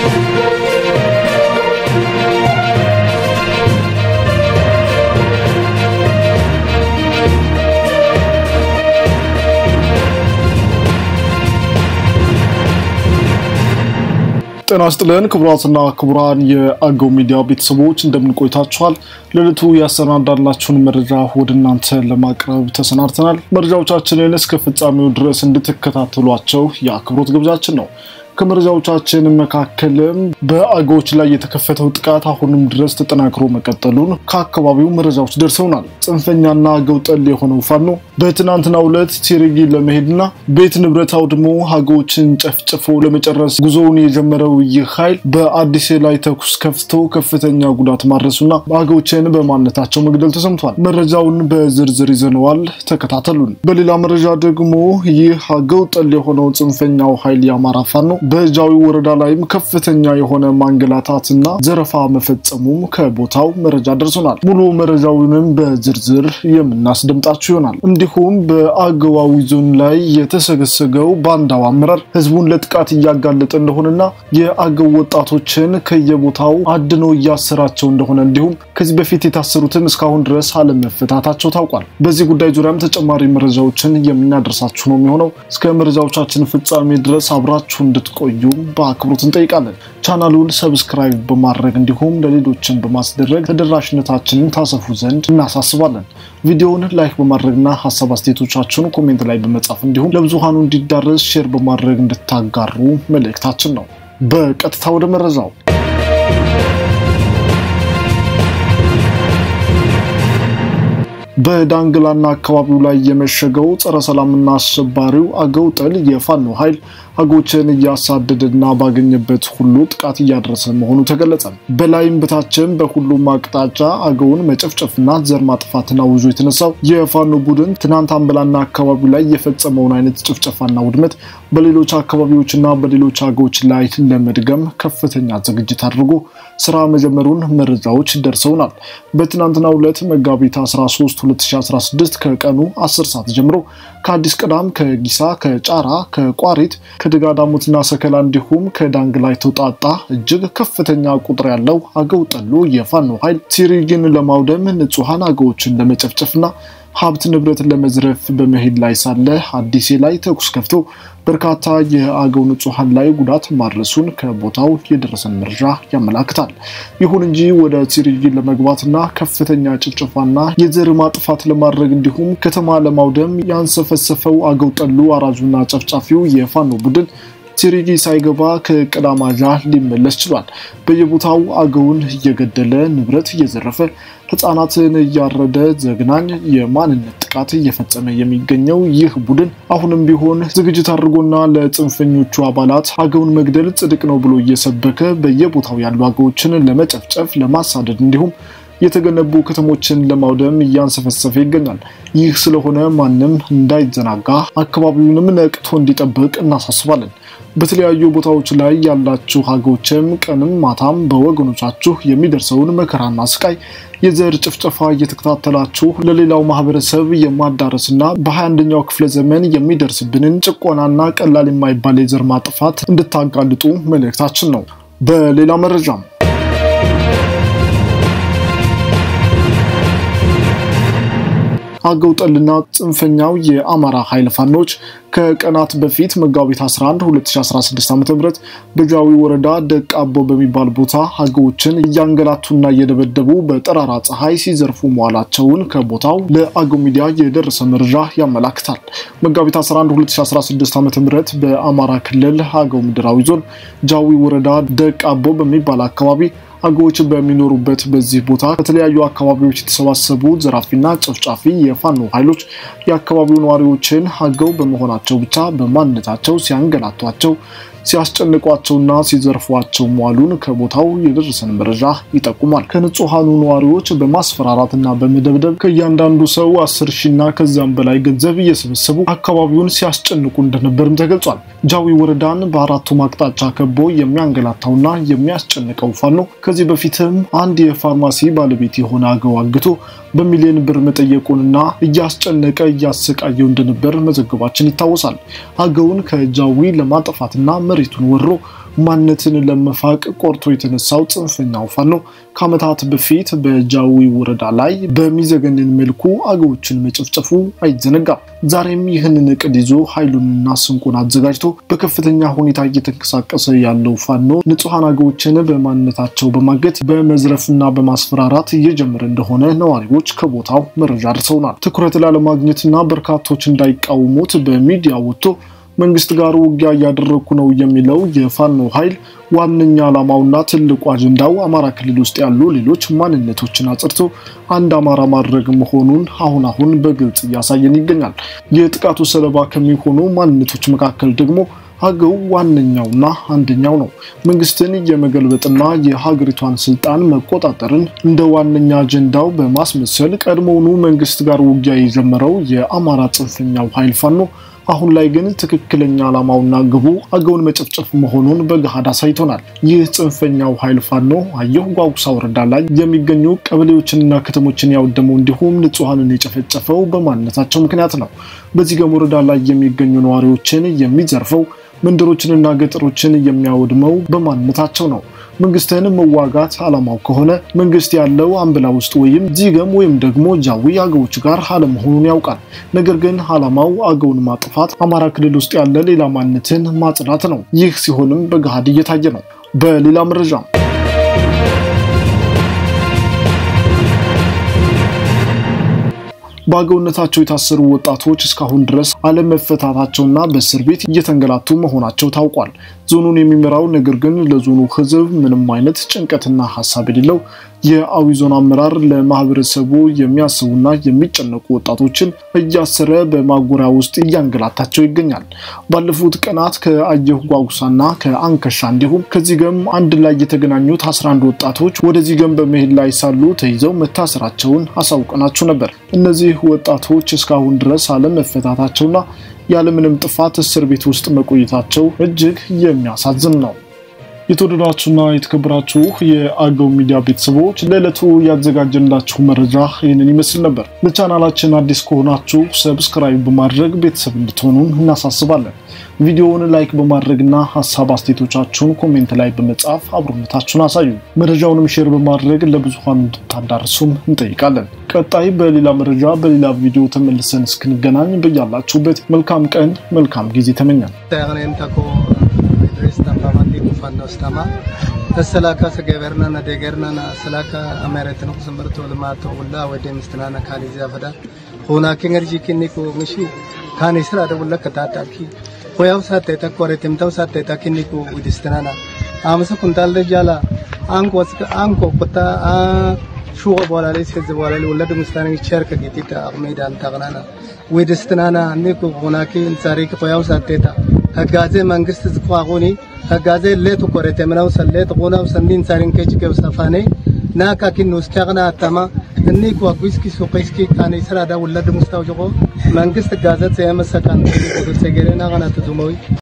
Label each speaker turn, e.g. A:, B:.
A: ጤና ይስጥልን ክቡራትና ክቡራን የአገው ሚዲያ ቤተሰቦች እንደምን ቆይታችኋል? ለዕለቱ ያሰናዳላችሁን መረጃ ወደ እናንተ ለማቅረብ ተሰናድተናል። መረጃዎቻችንን እስከ ፍጻሜው ድረስ እንድትከታተሏቸው የአክብሮት ግብዣችን ነው። ከመረጃዎቻችን መካከልም በአገዎች ላይ የተከፈተው ጥቃት አሁንም ድረስ ተጠናክሮ መቀጠሉን ከአካባቢው መረጃዎች ደርሰውናል። ጽንፈኛና አገው ጠል የሆነው ፋኖ በትናንትናው ዕለት ቲሪጊ ለመሄድና ቤት ንብረት አውድሞ አገዎችን ጨፍጭፎ ለመጨረስ ጉዞውን የጀመረው ይህ ኃይል በአዲስ ላይ ተኩስ ከፍቶ ከፍተኛ ጉዳት ማድረሱና አገዎችን በማንነታቸው መግደል ተሰምቷል። መረጃውን በዝርዝር ይዘነዋል፣ ተከታተሉን። በሌላ መረጃ ደግሞ ይህ አገው ጠል የሆነው ጽንፈኛው ኃይል የአማራ ፋኖ በጃዊ ወረዳ ላይም ከፍተኛ የሆነ ማንገላታትና ዘረፋ መፈጸሙም ከቦታው መረጃ ደርሶናል። ሙሉ መረጃውንም በዝርዝር የምናስደምጣችሁ ይሆናል። እንዲሁም በአገዋዊ ዞን ላይ የተሰገሰገው ባንዳው አመራር ህዝቡን ለጥቃት እያጋለጠ እንደሆነና የአገው ወጣቶችን ከየቦታው አድኖ እያሰራቸው እንደሆነ እንዲሁም ከዚህ በፊት የታሰሩትም እስካሁን ድረስ አለመፈታታቸው ታውቋል። በዚህ ጉዳይ ዙሪያም ተጨማሪ መረጃዎችን የምናደርሳችሁ ነው የሚሆነው። እስከ መረጃዎቻችን ፍጻሜ ድረስ አብራችሁ እንድትቆዩ በአክብሮት እንጠይቃለን። ቻናሉን ሰብስክራይብ በማድረግ እንዲሁም ለሌሎችን በማስደረግ ተደራሽነታችንን ታሰፉ ዘንድ እናሳስባለን። ቪዲዮውን ላይክ በማድረግና ሀሳብ አስተያየቶቻችሁን ኮሜንት ላይ በመጻፍ እንዲሁም ለብዙሃኑ እንዲዳረስ ሼር በማድረግ እንድታጋሩ መልእክታችን ነው። በቀጥታ ወደ መረጃው በዳንግላና አካባቢው ላይ የመሸገው ጸረ ሰላምና አሸባሪው አገው ጠል የፋኖ ኃይል አገዎችን እያሳደደና ባገኘበት ሁሉ ጥቃት እያደረሰ መሆኑ ተገለጸ። በላይም በታችም በሁሉም አቅጣጫ አገውን መጨፍጨፍና ዘር ማጥፋትን አውጆ የተነሳው የፋኖ ቡድን ትናንት አንበላና አካባቢው ላይ የፈጸመውን አይነት ጭፍጨፋና ውድመት በሌሎች አካባቢዎችና በሌሎች አገዎች ላይ ለመድገም ከፍተኛ ዝግጅት አድርጎ ስራ መጀመሩን መረጃዎች ደርሰውናል። በትናንትናው ዕለት መጋቢት 13 2016 ከቀኑ 10 ሰዓት ጀምሮ ከአዲስ ቅዳም፣ ከጊሳ፣ ከጫራ፣ ከቋሪት ከደጋዳሞትና ሰከላ እንዲሁም ከዳንግላ የተውጣጣ እጅግ ከፍተኛ ቁጥር ያለው አገው ጠሉ የፋኖ ኃይል ሲሪግን ለማውደም ንጹሐን አገዎችን ለመጨፍጨፍና ሀብት ንብረትን ለመዝረፍ በመሄድ ላይ ሳለ አዲሴ ላይ ተኩስ ከፍቶ በርካታ የአገው ንጹሐን ላይ ጉዳት ማድረሱን ከቦታው የደረሰን መረጃ ያመላክታል። ይሁን እንጂ ወደ ሲሪጊ ለመግባትና ከፍተኛ ጭፍጨፋና የዘር ማጥፋት ለማድረግ እንዲሁም ከተማ ለማውደም ያንሰፈሰፈው አገው ጠሉ አራጁና ጨፍጫፊው የፋኖ ቡድን ሲሪጊ ሳይገባ ከቀዳማጃ ሊመለስ ችሏል። በየቦታው አገውን እየገደለ ንብረት እየዘረፈ ህጻናትን እያረደ ዘግናኝ የማንነት ጥቃት እየፈጸመ የሚገኘው ይህ ቡድን አሁንም ቢሆን ዝግጅት አድርጎና ለጽንፈኞቹ አባላት አገውን መግደል ጽድቅ ነው ብሎ እየሰበከ በየቦታው ያሉ አገዎችን ለመጨፍጨፍ፣ ለማሳደድ እንዲሁም የተገነቡ ከተሞችን ለማውደም እያንሰፈሰፈ ይገኛል። ይህ ስለሆነ ማንም እንዳይዘናጋ አካባቢውንም ነቅቶ እንዲጠብቅ እናሳስባለን። በተለያዩ ቦታዎች ላይ ያላችሁ አገዎችም ቀንም ማታም በወገኖቻችሁ የሚደርሰውን መከራና ስቃይ የዘር ጭፍጨፋ እየተከታተላችሁ ለሌላው ማህበረሰብ የማዳረስና በ21ኛው ክፍለ ዘመን የሚደርስብንን ጭቆናና ቀላል የማይባል የዘር ማጥፋት እንድታጋልጡ መልእክታችን ነው። በሌላ መረጃም አገው ጠልና ጽንፈኛው የአማራ ኃይል ፋኖች ከቀናት በፊት መጋቢት 11 2016 ዓ ም በጃዊ ወረዳ ደቅ አቦ በሚባል ቦታ አገዎችን እያንገላቱና እየደበደቡ በጠራራ ፀሐይ ሲዘርፉ መዋላቸውን ከቦታው ለአገው ሚዲያ የደረሰ መረጃ ያመላክታል። መጋቢት 11 2016 ዓ ም በአማራ ክልል አገው ምድራዊ ዞን ጃዊ ወረዳ ደቅ አቦ በሚባል አካባቢ አገዎች በሚኖሩበት በዚህ ቦታ ከተለያዩ አካባቢዎች የተሰባሰቡ ዘራፊና ጨፍጫፊ የፋኖ ኃይሎች የአካባቢው ነዋሪዎችን አገው በመሆናቸው ብቻ በማንነታቸው ሲያንገላቷቸው ሲያስጨንቋቸውና ሲዘርፏቸው መዋሉን ከቦታው የደረሰን መረጃ ይጠቁማል። ከንጹሐኑ ነዋሪዎች በማስፈራራትና በመደብደብ ከእያንዳንዱ ሰው አስር ሺና ከዚያም በላይ ገንዘብ እየሰበሰቡ አካባቢውን ሲያስጨንቁ እንደነበርም ተገልጿል። ጃዊ ወረዳን በአራቱም አቅጣጫ ከቦ የሚያንገላታውና የሚያስጨንቀው ፋኖ ከዚህ በፊትም አንድ የፋርማሲ ባለቤት የሆነ አገው አግቶ በሚሊዮን ብር መጠየቁንና እያስጨነቀ እያሰቃየው እንደነበር መዘገባችን ይታወሳል። አገውን ከጃዊ ለማጥፋትና መሬቱን ወሮ ማንነትን ለመፋቅ ቆርጦ የተነሳው ጽንፈኛው ፋኖ ከዓመታት በፊት በጃዊ ወረዳ ላይ በሚዘገንን መልኩ አገዎችን መጨፍጨፉ አይዘነጋም። ዛሬም ይህንን እቅድ ይዞ ኃይሉንና ስንቁን አዘጋጅቶ በከፍተኛ ሁኔታ እየተንቀሳቀሰ ያለው ፋኖ ንጹሐን አገዎችን በማንነታቸው በማገት በመዝረፍና በማስፈራራት እየጀመረ እንደሆነ ነዋሪዎች ከቦታው መረጃ ደርሰውናል። ትኩረት ላለማግኘትና በርካቶች እንዳይቃወሙት በሚዲያ ወጥቶ መንግስት ጋር ውጊያ እያደረግኩ ነው የሚለው የፋኖ ኃይል ዋነኛ ዓላማውና ትልቁ አጀንዳው አማራ ክልል ውስጥ ያሉ ሌሎች ማንነቶችን አጽድቶ አንድ አማራ ማድረግ መሆኑን አሁን አሁን በግልጽ እያሳየን ይገኛል። የጥቃቱ ሰለባ ከሚሆኑ ማንነቶች መካከል ደግሞ አገው ዋነኛውና አንደኛው ነው። መንግስትን የመገልበጥና የሀገሪቷን ስልጣን መቆጣጠርን እንደ ዋነኛ አጀንዳው በማስመሰል ቀድሞውኑ መንግስት ጋር ውጊያ የጀመረው የአማራ ጽንፈኛው ኃይል ፋኖ አሁን ላይ ግን ትክክለኛ ዓላማውና ግቡ አገውን መጨፍጨፍ መሆኑን በገሃድ አሳይቶናል። ይህ ጽንፈኛው ኃይል ፋኖ አየሁ ጓጉሳ ወረዳ ላይ የሚገኙ ቀበሌዎችንና ከተሞችን ያወደመው እንዲሁም ንጹሐንን የጨፈጨፈው በማንነታቸው ምክንያት ነው። በዚህ ገም ወረዳ ላይ የሚገኙ ነዋሪዎችን የሚዘርፈው መንደሮችንና ገጠሮችን የሚያወድመው በማንነታቸው ነው። መንግስትን መዋጋት ዓላማው ከሆነ መንግስት ያለው አምብላ ውስጥ ወይም ዚገም ወይም ደግሞ ጃዊ አገዎች ጋር አለመሆኑን ያውቃል። ነገር ግን ዓላማው አገውን ማጥፋት፣ አማራ ክልል ውስጥ ያለ ሌላ ማንነትን ማጽዳት ነው። ይህ ሲሆንም በገሃድ እየታየ ነው። በሌላ መረጃ በአገውነታቸው የታሰሩ ወጣቶች እስካሁን ድረስ አለመፈታታቸውና በእስር ቤት እየተንገላቱ መሆናቸው ታውቋል። ዞኑን የሚመራው ነገር ግን ለዞኑ ሕዝብ ምንም አይነት ጭንቀትና ሀሳብ የሌለው የአዊ ዞን አመራር ለማህበረሰቡ የሚያስቡና የሚጨነቁ ወጣቶችን እያሰረ በማጎሪያ ውስጥ እያንገላታቸው ይገኛል። ባለፉት ቀናት ከአየሁ ጓጉሳና ከአንከሻ እንዲሁም ከዚህ ገም አንድ ላይ የተገናኙት 11 ወጣቶች ወደዚህ ገም በመሄድ ላይ ሳሉ ተይዘው መታሰራቸውን አሳውቀናችሁ ነበር። እነዚህ ወጣቶች እስካሁን ድረስ አለመፈታታቸውና ያለምንም ጥፋት እስር ቤት ውስጥ መቆየታቸው እጅግ የሚያሳዝን ነው። የተወደዳችሁና የተከበራችሁ የአገው ሚዲያ ቤተሰቦች ለዕለቱ ያዘጋጀንላችሁ መረጃ ይህንን ይመስል ነበር። ለቻናላችን አዲስ ከሆናችሁ ሰብስክራይብ በማድረግ ቤተሰብ እንድትሆኑን እናሳስባለን። ቪዲዮውን ላይክ በማድረግና ሀሳብ አስተያየቶቻችሁን ኮሜንት ላይ በመጻፍ አብሮነታችሁን አሳዩ። መረጃውንም ሼር በማድረግ ለብዙሃን እንድታዳርሱም እንጠይቃለን። ቀጣይ በሌላ መረጃ በሌላ ቪዲዮ ተመልሰን እስክንገናኝ በያላችሁበት መልካም ቀን መልካም ጊዜ ተመኛል።
B: fannostama salaka sageberna na degerna na salaka amaretno kusumberto lmato ulla wede mistana na kali zafada hona kengerji kinni ko mishi kani sira da ulla katata ki hoyaw satte ta kore timtaw satte ta kinni ko udistana na amsa kuntal de jala anko anko pata a shugo bolale sez bolale ulla de mistana cherka gitita medan tagnana wedistana ne ko hona ki insari ko hoyaw satte ta ህጋዜ መንግስት ዝቋቁኒ ህጋዜ ሌቱ ኮረቴ ምናው ሰሌት ቁናው ሰንዲን ሳሪን ከጅ ከብሰፋኔ ናካ ኪን ውስከግና አተማ እኒ ኳጉስኪ ሱቀስኪ ካኔ ስራዳ ወለድ ሙስታው ጆቆ መንግስት ጋዘት የመሰካን ቁጥር ሰገረና ገና ተዙመዊ